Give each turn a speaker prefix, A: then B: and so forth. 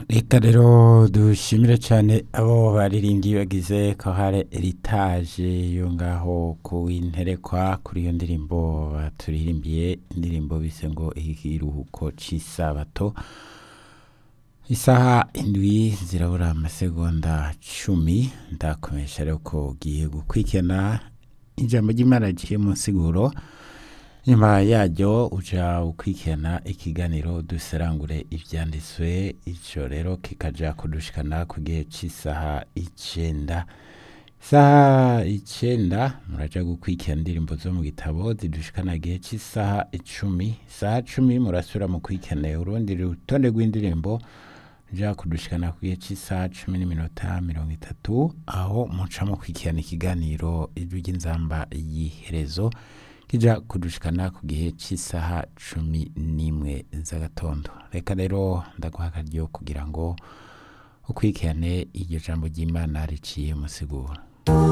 A: reka rero dushimire cyane abo baririmbyi bagize kohare eritaje yo ngaho ku interekwa kuri iyo ndirimbo baturirimbiye indirimbo bise ngo ikiruhuko cy'isabato isaha indwi zirabura amasegonda cumi ndakomesha rero ko ugiye gukurikirana ijambo ry'imana rigiye mu nsiguro nyuma yaryo uja ukurikirana ikiganiro duserangure ivyanditswe ico rero kikaja kudushikana ku gihe c'isaha icenda isaha icenda muraja gukurikirana indirimbo zo mu gitabo zidushikana igihe c'isaha icumi isaha cumi murasubira mu kurikirana urundi rutonde rw'indirimbo ja kudushikana ku gihe c'isaha cumi n'iminota mirongo itatu aho muca mukurikirana ikiganiro ijwi ry'inzamba y'iherezo kija kudushikana ku gihe cy'isaha cumi n'imwe z'agatondo reka rero ndaguha akaryo kugira ngo ukurikirane iryo jambo ry'imana riciye musigura